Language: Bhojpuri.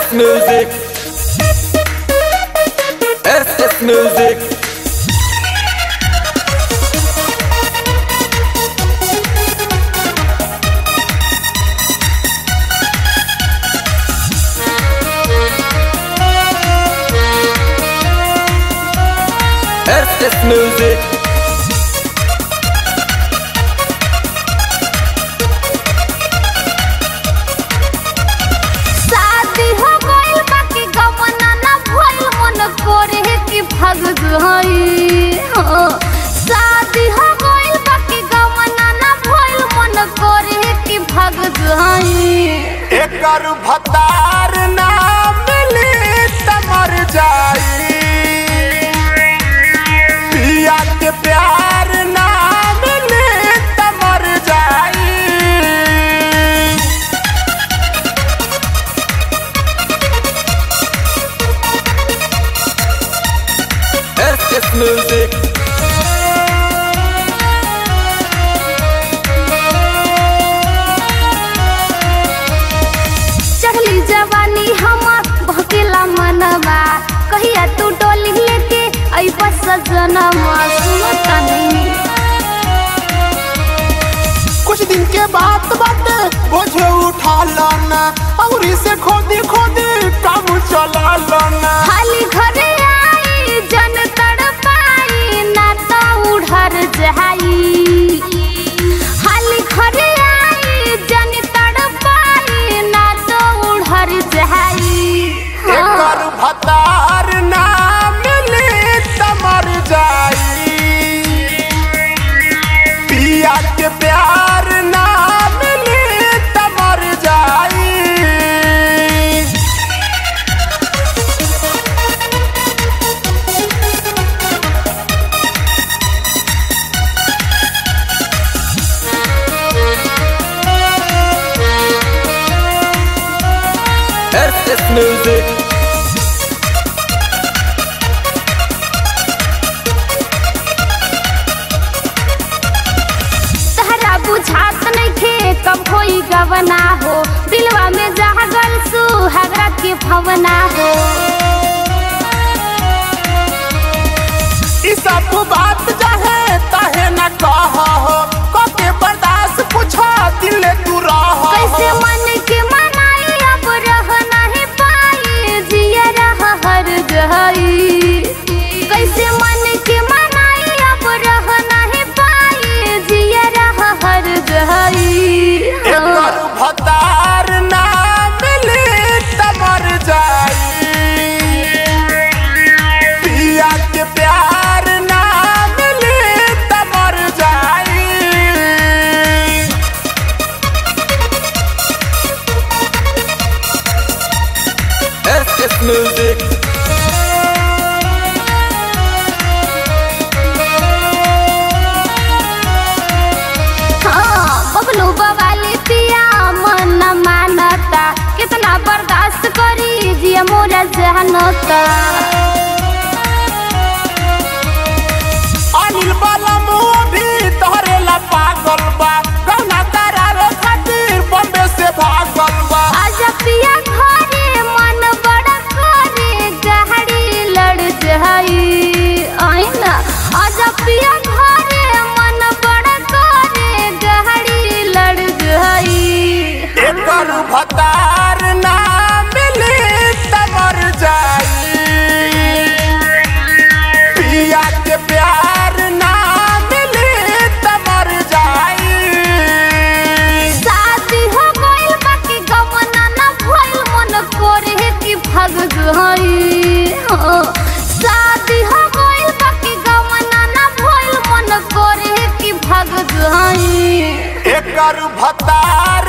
SS Music. SS Music. SS Music. शादी हो गइल बाकी गमना ना भइल मन करे कि भाग जाई हो। शादी हो गइल बाकी गमना ना भइल मन करे कि भाग जाई एकर भतार ना मिली त मर जाई पिया के प्यार ना मिली त मर जाई SS Music. चढ़ली जवानी हमर भकेला मनवा कहिया तू डोली लेके अइबा सजनवा सुनो तनी कुछ दिन के बाद बाटे बोझ उठा लाना और से खोदी खोदी काम चला लाना खाली घरे आई जन तड़पाई ना तो उड़र जाई खाली घरे आई जन तड़पाई ना तो उड़र जाई एकर भतार ना मिली त मर जाई पिया के प्यार ना मिली त मर जाई SS Music. तहरा बुझात नइखे कब होई गवना हो दिलवा में जागल सुहागरा के भवना हो ई सब बात चाहे ताहे न कह हो कके बर्दाश्त पूछा दिल तू रह कैसे मन के मनाई अब रह नहीं पाई जिया रह हर गई कैसे मन के मनाई अब रह नहीं पाई जिया रह हर गई एकर भतार ना मिली त मर जाई पिया के प्यार ना मिली त मर जाई SS Music. हाँ, बबलू बवाली पिया मन न मानता कितना बर्दाश्त करी जिया मोरा जहनता अनिल बलम भी तोहरे ला पागल बा गहना करारो खातिर बम्बे से भागल बा आजा पिया घरे मन बड़ा करे गाड़ी लड़ जाई आईना आजा पिया घरे मन बड़ा करे गाड़ी लड़ जाई एकर भतार ना मिली त मर जाई पिया के प्यार ना मिली त मर जाई शादी हो गइल बाकी गमना ना भइल मन करे कि भाग जाई हो। शादी हो गइल बाकी गमना ना भइल मन करे कि भाग जाई एकर भतार